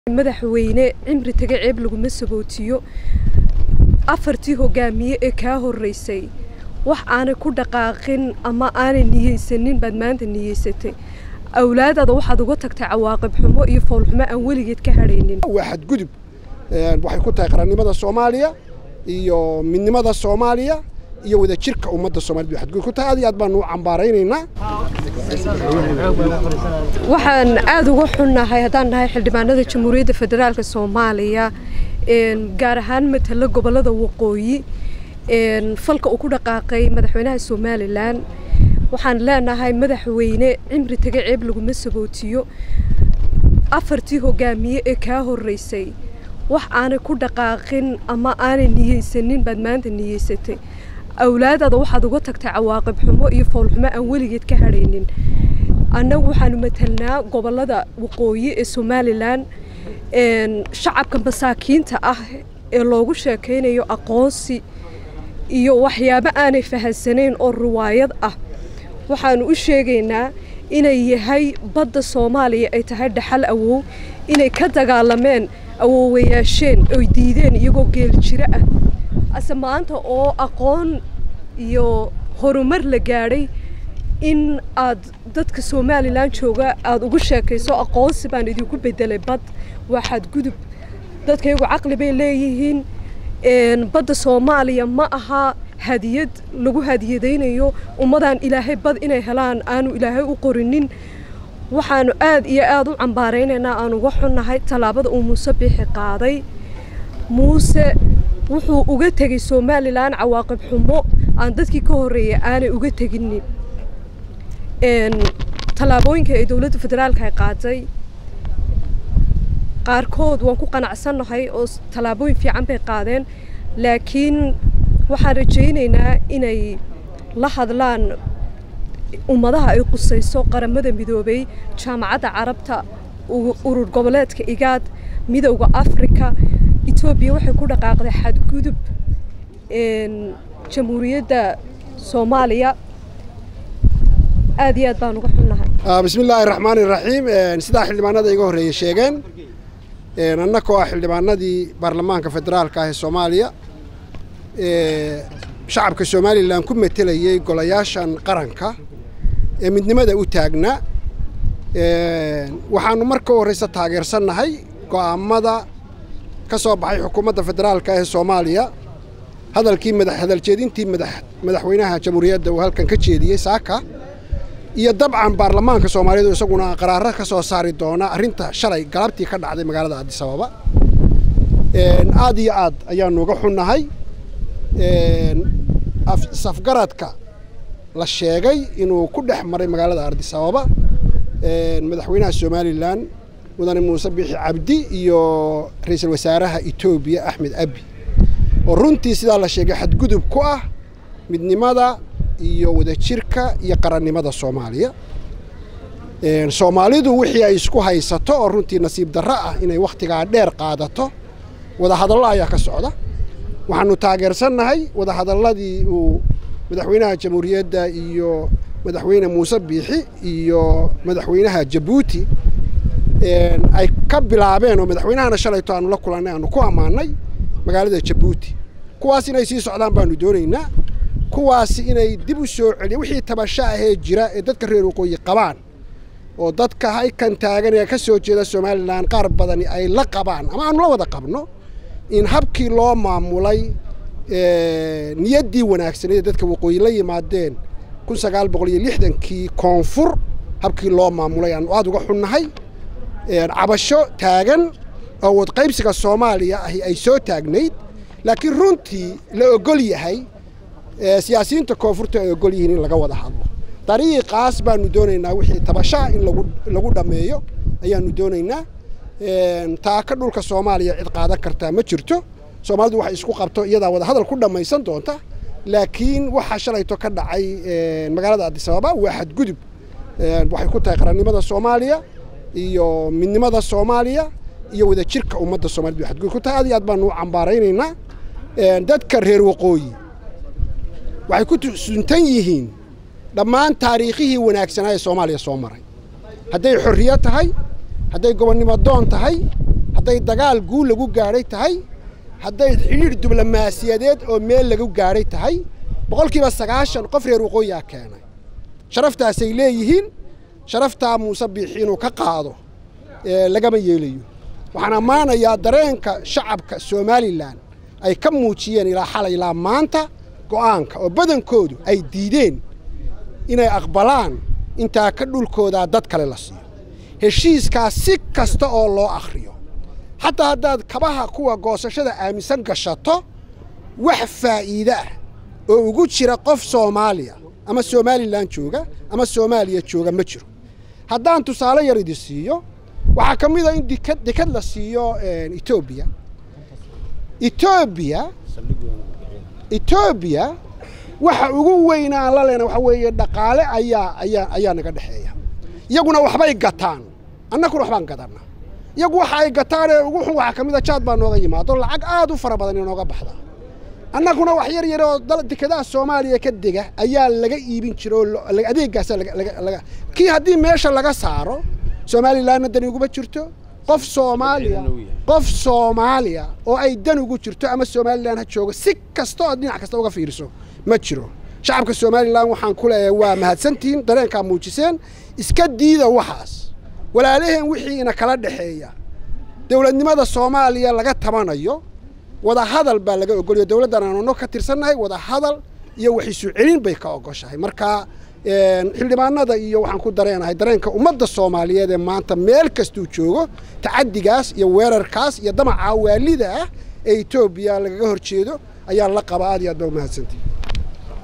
madaxweyne cimri taga ceeb laguma sabootiyo afartii hogaamiye ee kaa horeysay wax aanay ku dhaqaaqin ama aanay niyeysanin baad maanta niyeysatay awlaadaada waxaad uga tagtay cawaaqib xumo iyo foolxumo aan weligeed ka hadhaynin waa xadgudub waxay ku tahay qarannimada soomaaliya iyo midnimada soomaaliya iyo wadajirka ummadda soomaaliyed bay xadgudub ku tahay aad iyo aad baanu u cambaaraynaynaa waxaan aada uga xunnahay haddaan nahay xildhibaanada jamhuuriyadda federaalka soomaaliya gaar ahaan matala gobollada waqooyi falka uu ku dhaqaaqay madaxweynaha somalilan waxaan leenahay madaxweyne cimri taga ceeb laguma sabootiyo afartii hogaamiye ee kaa horeysay wax aanay ku dhaqaaqin ama aanay niyeysanin baad maanta niyeysatay awlaadaada waxaad uga tagtay cawaaqib xumo iyo foolxumo aan weligeed ka hadhaynin annagu waxaanu matalnaa gobollada waqooyi ee somalilan shacabka masaakiinta ah ee loogu sheekaynayo aqoonsi iyo waxyaabo aanay fahansanayn oo riwaayad ah waxaanu u sheegaynaa inay yahay badda soomaaliya ay tahay dhaxal awow inay ka dagaalameen awoowayaasheen oy diideen iyagoo geel jiro ah ase maanta oo aqoon iyo horumar la gaadhay in aad dadka somalilan jooga aada ugu sheekayso aqoonsi baan idinku bedelay bad waa xadgudub dadkaygu caqli bay leeyihiin badda soomaaliya ma aha hadiyad lagu hadiyadaynayo ummadaan ilaahay bad inay helaan aanu ilaahay u qorinin waxaanu aad iyo aada u cambaaraynaynaa aan uga xunnahay tallaabada uu muuse bixi qaaday muuse wuxuu uga tegay somalilan cawaaqib xumo aan dadkii ka horreeyay aanay uga teginin tallaabooyinka ay dowladda federaalka ay qaatay qaarkood waan ku qanacsannahay oo tallaabooyin fiican bay qaadeen laakiin waxaan rajaynaynaa inay la hadlaan ummadaha ay qusayso qaramada midoobay jaamacadda carabta urur goboleedka igaad midowda afrika etoobiya waxay ku dhaqaaqday xadgudub jamhuuriyadda soomaaliya aad iyo aad baan uga xunnahay bismi illaahi raxmaani raxiim sidaa xildhibaanada iga horreeyey sheegeen annakoo ah xildhibaanadii baarlamaanka federaalka ah ee soomaaliya shacabka somalilan ku metelayey golayaashan qaranka ee midnimada u taagnaa waxaanu marka u horreysa taageersannahay go'aamada ka soo baxay xukuumadda federaalka ee soomaaliya hadalkii hadaljeedintii madaxweynaha jamhuuriyadda uu halkan ka jeediyey saaka iyo dabcan baarlamaanka soomaaliyeed isaguna qaraaro ka soo saari doona arrinta shalay galabtii ka dhacday magaalada addisababa aad iyo aad ayaanu uga xunnahay safgaradka la sheegay inuu ku dhex maray magaalada addisababa madaxweynaha somalilan mudane muuse biixi cabdi iyo ra-iisul wasaaraha etoobiya axmed abi oo runtii sidaa la sheegay xadgudub ku ah midnimada iyo wadajirka iyo qarannimada soomaaliya soomaalidu wixii ay isku haysato oo runtii nasiib darro ah inay wakhtigaa dheer qaadato wadahadallo ayaa ka socda waxaanu taageersannahay wadahadalladii uu madaxweynaha jamhuuriyadda iyo madaxweyne muuse biixi iyo madaxweynaha jabuuti ay ka bilaabeen oo madaxweynahana shalayto aanu la kulannay aanu ku ammaannay magaalada jabuuti kuwaas inay sii socdaan baanu doonaynaa kuwaasi inay dib u soo celiya wixii tabasho ahee jira ee dadka reer waqooyi qabaan oo dadka haykan taagan ee ka soo jeeda somalilan qaar badani ay la qabaan ama aanu la wada qabno in habkii loo maamulay niyaddii wanaagsaneed dadka waqooyi la yimaadeen kun sagaal boqol iyo lixdankii koonfur habkii loo maamulay aanu aada uga xunnahay cabasho taagan oo wadqaybsiga soomaaliya ahi ay soo taagnayd laakiin runtii la ogol yahay siyaasiyiinta koonfurta ay ogol yihiin in laga wada hadlo dariiqaas baanu doonaynaa wixii tabashaa in lagu dhammeeyo ayaanu doonaynaa taaka dhulka soomaaliya cid qaadan kartaa ma jirto soomaalidu waxay isku qabto iyadaa wada hadal ku dhammaysan doonta laakiin waxaa shalayto ka dhacay magaalada addisababa waa xadgudub waxay ku tahay qarannimada soomaaliya iyo midnimada soomaaliya iyo wadajirka ummadda somaliyed bay xadgudub ku tahay aad iyo aad baanu u cambaaraynaynaa dadka reer waqooyi waxay ku suntan yihiin dhammaan taariikhihii wanaagsanaa ee soomaaliya soo maray hadday xorriyo tahay hadday gobonnimo doon tahay hadday dagaal guul lagu gaadhay tahay hadday xidhiidh diblomaasiyadeed oo meel lagu gaadhay tahay boqolkiiba sagaashan qof reer waqooyiaa keenay sharaftaasay leeyihiin sharaftaa muuse biixi inuu ka qaado lagama yeelayo waxaan ammaanayaa dareenka shacabka somalilan ay ka muujiyeen ilaa xalay ilaa maanta go'aanka oo badankoodu ay diideen inay aqbalaan intaa ka dhulkoodaa dad kale la siiyo heshiiskaas si kasta oo loo akhriyo xataa haddaad kabaha kuwa goosashada aaminsan gashato wax faa'iide ah oo ugu jira qof soomaaliya ama somalilan jooga ama soomaaliya jooga ma jiro haddaan tusaale yar idi siiyo waxaa ka mid a in dikad dekad la siiyo etoobiya etoobiya etoobiya waxa ugu weyn aan la lehna waxa weeye dhaqaale ayaa ayaa ayaa naga dhexeeya iyaguna waxbay gataan annaguna waxbaan gadanaa iyagu waxa ay gataan ee ugu xun waxaa ka mid a jaad baa nooga yimaado lacag aad u fara badan inooga baxda annaguna wax yar yar oo dekadaha soomaaliya ka dega ayaa laga iibin jira oo adeeggaasa laga kii haddii meesha laga saaro somalilanna dan iguma jirto qof soomaaliya qof soomaaliya oo ay dan ugu jirto ama somalilan ha joogo si kasta oo dhinac kasta uga fiiriso ma jiro shacabka somalilan waxaan ku leeyahay waa mahadsantihiin dareenkaa muujiseen iska diida waxaas walaalaheen wixiina kala dhexeeya dowladnimada soomaaliya laga tabanayo wada hadal baa laga ogolaya dowladdan aanano ka tirsannahay wada hadal iyo wax isu celin bay ka ogoshahay marka xildhibaanada iyo waxaan ku dareenahay dareenka ummadda soomaaliyeed ee maanta meel kastuu joogo tacaddigaas iyo weerarkaas iyo damaca waalida ah ee etoobiya lagaga hor jeedo ayaa la qaba aad iyo aad baa umahadsantahi